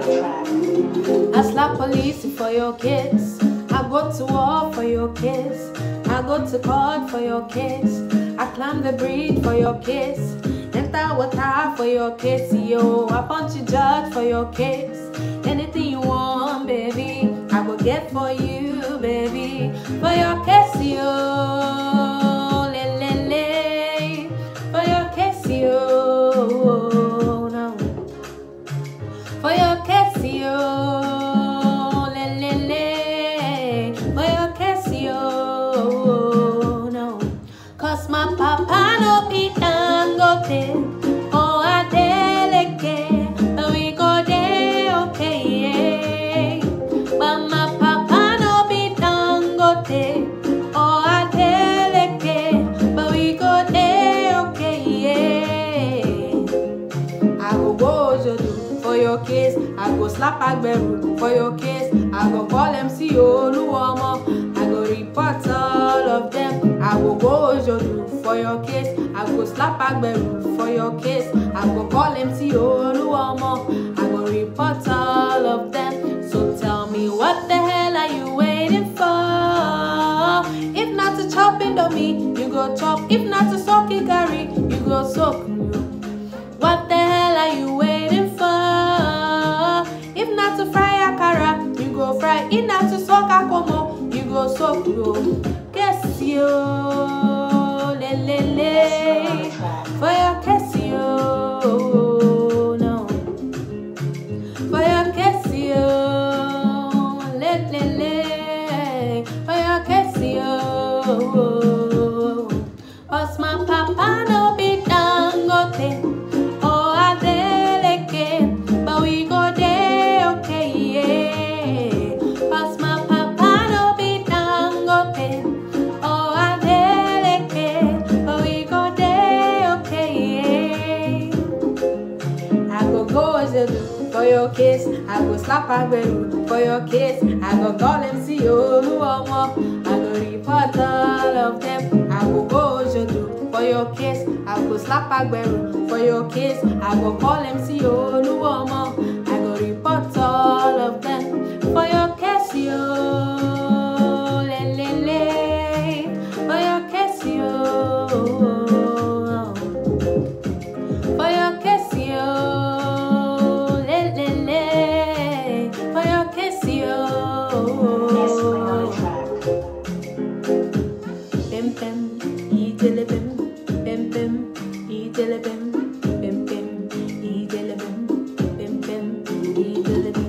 I slap police for your kiss. I go to war for your kiss. I go to court for your kiss. I climb the bridge for your kiss. Enter water for your kiss, yo. I punch you judge for your kiss. Anything you want, baby, I will get for you, baby. For your kiss, yo. Le, le, le. For your kiss, yo. No for your Casio, le le le, for your Casio, no, cause my papa no be dangote, oh I delegate, but we go there, okay, yeah. But my papa no be dangote, oh I delegate, but we go there, okay, yeah. I go go Ojodu for your case. I go slap Agberu for your case. I go call MC Oluwomo. I go report all of them. I go go Ojodu for your case. I go slap Agberu for your case. I go call MC Oluwomo. I go report all of them. So tell me what the hell are you waiting for? If not to chop Indomie, you go chop. If not to soak it, curry, you go soak. What the hell are you waiting for? If not to fry akara, you go fry. If not to soak akomo, you go soak yo. Guess yo, le le le, for your kiss yo, no. For your kiss yo, le le le, for your kiss yo. Cause my papa no be dangote. Oh, I delegate, but we go there, okay, yeah. Cause my papa no be dangote. Oh, I delegate, but we go there, okay, yeah. I go go Ojedu for your kiss. I go slap Agberu for your kiss. I go call MC Oluwomo. I go report all of them. I go go Ojedu for your kiss. I go slap Agberu for your kiss. I go call MC Oluwomo. I go report all of them for your kiss, yo. Le, le, le. For your kiss, yo. For your kiss, yo. Le, le, le. For your kiss, yo. Bim, bim, idele bim. Bim, bim, idele bim. Bim, bim, idele bim. Bim, bim, idele bim.